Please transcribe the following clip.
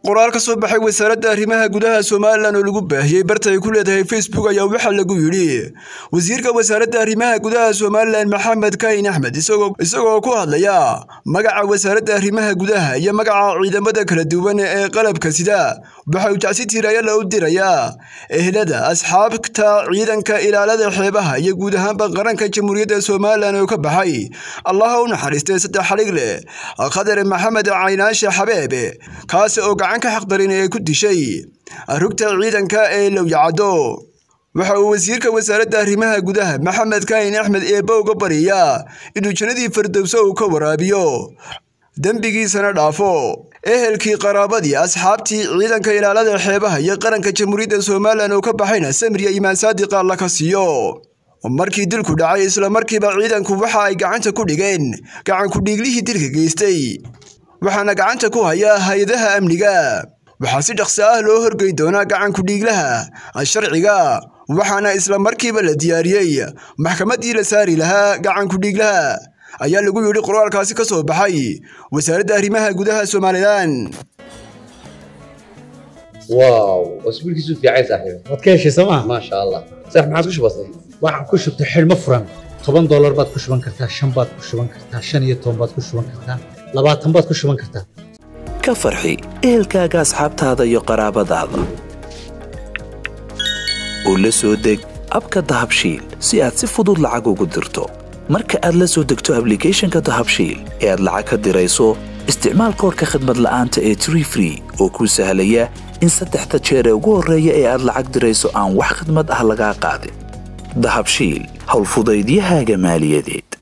qoraal ka soo baxay wasaaradda arrimaha gudaha somalilan oo lagu baahiyey barta ay ku leedahay facebook ayaa waxaa lagu yidhi wasiirka wasaaradda arrimaha gudaha somalilan maxamed kahin axmed isagoo ku hadlaya magaca wasaaradda arrimaha gudaha iyo magaca ciidamada kala duwan ee qalabka sida waxa uu jacsi tiiraayala u dirayaa ehlada asxaabta ciidanka ilaalada xeebaha iyo guud ahaanba qaranka jamhuuriyadda somalilan oo ka baxay allaha u naxariistay saddex xalig leh khadar maxamed caynaashe xabeebe kaasi oo gacan ka xaqdarin ee ku dishay rugta ciidanka ee lowyacaddo waxa uu wasiirka wasaaradda arrimaha gudaha maxamed kahin axmed eebba uga bariyaa inuu jannadii fardowso uu ka waraabiyo dembigiisana dhaafo ehelkii qaraabadii asxaabtii ciidanka ilaalada xeebaha iyo qaranka jamhuuriyadda somalilan oo ka baxayna samriya imaan saadiqa alla ka siiyo markii dilku dhacay islamarkiiba ciidanku waxa ay gacanta ku dhigeen gacankudhiiglihii dilka geystay waxaana gacanta ku haya hay-adaha amniga waxaa si dhaqso ah loo horgey doonaa gacankudhiiglaha sharciga waxaana isla markiiba la diyaariyey maxkamaddii la saari lahaa gacankudhiiglaha ayaa lagu yidhi qoraalkaasi ka soo baxay wasaaradda arrimaha gudaha somalilan واو اسبوعك في عايز صاحبي waad ka heshay sooma ما شاء الله صح ما عاد كش بسيط waxaan ku shubtay xidhmo furan toban doolar baad ku shuban kartaa shan baad ku shuban kartaa shan iyo toban baad ku shuban kartaa labaatan baad ku shuban kartaa ka farxi ehelkaaga asxaabtaada iyo qaraabadaada oo la soo deg abka dahabshiil si aad si fudud lacag ugu dirto marka aad la soo degto ablicathonka dahabshiil ee aad lacag ka dirayso isticmaal koorka khadmad la'aanta ee tree free oo kuu sahlaya in saddexda jeer ee ugu horreeya ee aad lacag dirayso aan wax khadmad ah lagaa qaadin dahabshiil howlfudaydiyahaaga maaliyadeed